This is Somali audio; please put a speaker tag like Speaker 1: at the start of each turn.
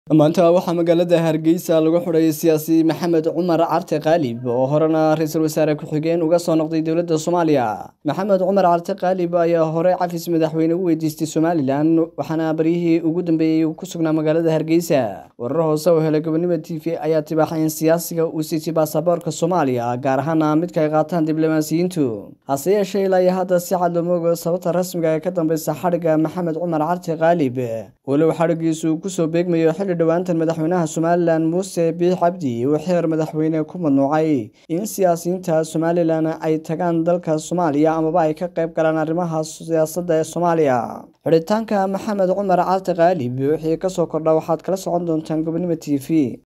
Speaker 1: maanta waxaa magaalada hargeysa lagu xidhay siyaasi maxamed cumar carte kaalib oo horena ra-iisul wasaare ku-xigeen uga soo noqday dowladda soomaaliya maxamed cumar carte kaalib ayaa hore cafis madaxweyne u weydiistay somalilan waxaana baryihii ugu dambeeyey uu ku sugnaa magaalada hargeysa warar hoose oo helay gobonimo t v ayaa tibaaxay in siyaasiga uu siitay baasaboorka soomaaliya gaar ahaana midka ay qaataan diblomaasiyiintu hase yeeshee ilaa iyo hadda si cad looma ogo sababta rasmiga ee ka dambeysa xadhigga maxamed cumar carte kaalib walow xadhiggiisu kusoo beegmayo xilli dhowaantan madaxweynaha somalilan muuse biix cabdi uu xeer madaxweyne ku mamnuucay in siyaasiyiinta somalilan ay tagaan dalka soomaaliya amaba ay ka qayb galaan arrimaha siyaasadda ee soomaaliya xidhitaanka maxamed cumar carte kaalib wixii kasoo kordha waxaad kala socon doontaan gobonimo t v